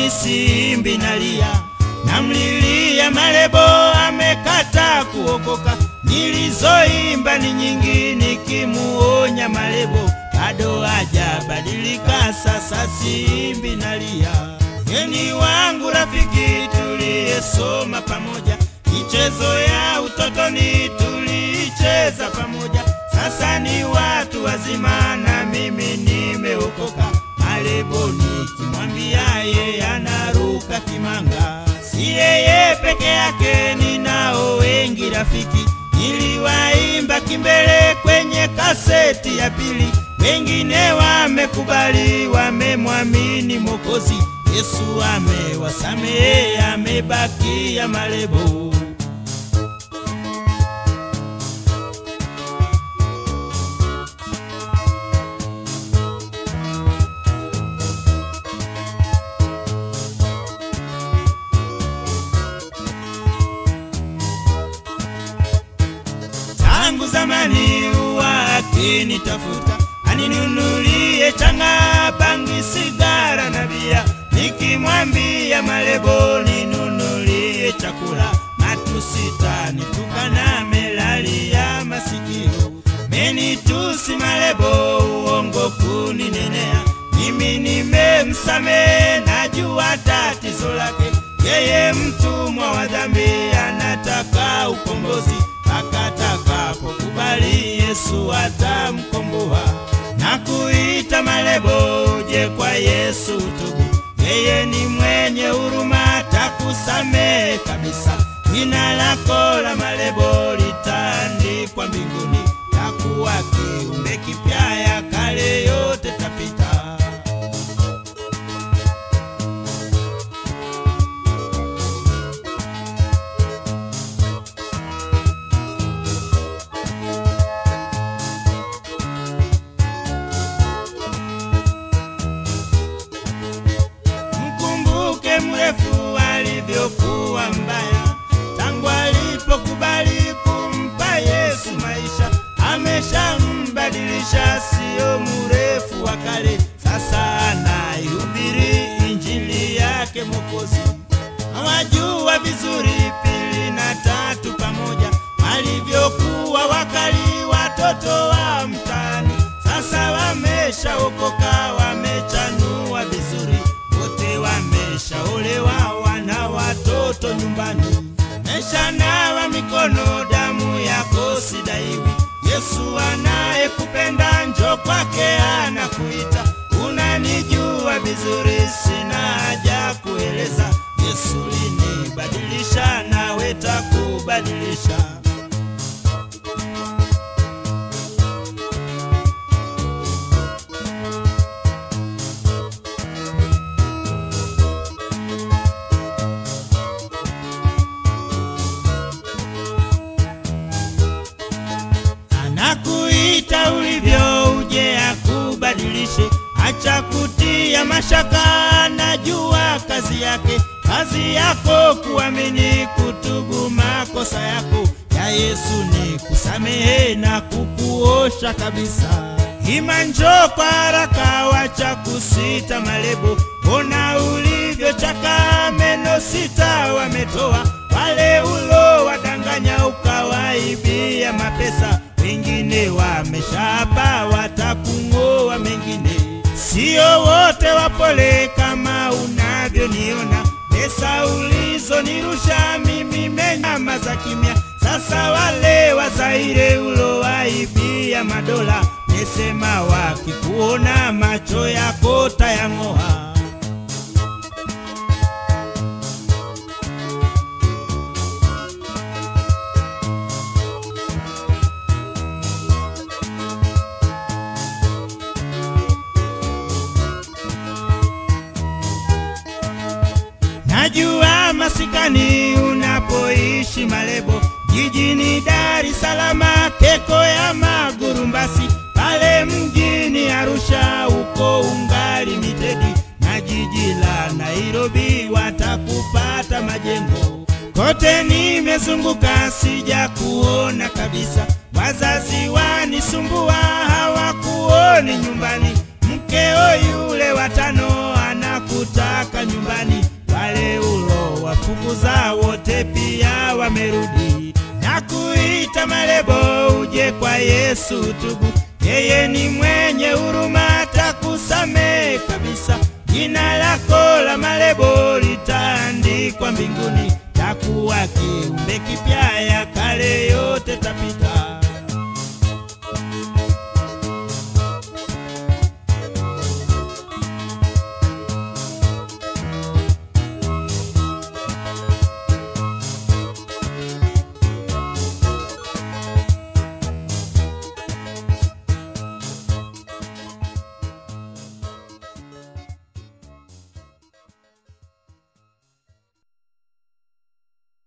mimi simbi nalia, namlilia Malebo amekata kuokoka. Nilizoimba ni nyingi nikimuonya Malebo, bado hajabadilika, sasa simbi nalia. Geni wangu rafiki, tuliyesoma pamoja, michezo ya utotoni tuliicheza pamoja, sasa ni watu wazima na mimi nimeokoka. Malebo nikimwambia yeye anaruka kimanga, si yeye peke yake, ninao wengi rafiki. Niliwaimba kimbele kwenye kaseti ya pili, wengine wamekubali, wamemwamini Mwokozi Yesu, amewasamehe, amebakia Malebo. tangu zamani huwa akinitafuta aninunulie changa, bangi, sigara na bia. Nikimwambia Malebo ninunulie chakula, matusita nitukana, melalia masikio, menitusi Malebo, uongo kuninenea. Mimi nimemsamehe, najua tatizo lake, yeye mtumwa wa dhambi, anataka ukombozi akatakapokubali Yesu atamkomboa na kuita Malebo, uje kwa Yesu tubu, yeye ni mwenye huruma, atakusamehe kabisa. Jina lako la Malebo litaandikwa mbinguni, takuwa kiumbe kipya, ya kale yote tapita. Mkumbuke mrefu alivyokuwa mbaya, tangu alipokubali kumpa Yesu maisha, ameshambadilisha, siyo mrefu wa kale. Sasa anaihubiri injili yake Mwokozi. Hawajua vizuri pili na tatu pamoja, walivyokuwa wakali watoto wa mtaani. Sasa wameshaokoka, wamechanua vizuri, wote wameshaolewa, wana watoto nyumbani, meshanawa mikono, damu yako sidaiwi. Yesu anayekupenda njo kwake anakuita, unanijua vizuri, sina haja kueleza. Yesu linibadilisha, nawe takubadilisha. anakuita ulivyo, uje akubadilishe. Acha kutia mashaka, najua kazi yake. Kazi yako kuamini, kutubu makosa yako ya Yesu ni kusamehe na kukuosha kabisa. Ima njoo kwa haraka, wacha kusita Malebo, mbona ulivyochaka, meno sita wametoa wale ulo wadanganya, ukawaibia mapesa, wengine wameshapa, watakung'oa mengine. Sio wote wapole kama unavyoniona, pesa ulizonirusha mimi menyamaza kimya. Sasa wale Wazaire ulowaibia madola, mesema wakikuona macho yako tayang'oa. Najua masikani unapoishi Malebo, jijini Dar es Salaam, Keko ya Magurumbasi, pale mjini Arusha uko ungali mitedi, na jiji la Nairobi watakupata majengo. Kote nimezunguka sija kuona kabisa, wazazi wanisumbua hawakuoni nyumbani, mkeo yule watano anakutaka nyumbani waliokufukuza wote pia wamerudi na kuita Malebo, uje kwa Yesu tubu, yeye ni mwenye huruma, atakusamehe kabisa. Jina lako la Malebo litaandikwa mbinguni, takuwa kiumbe kipya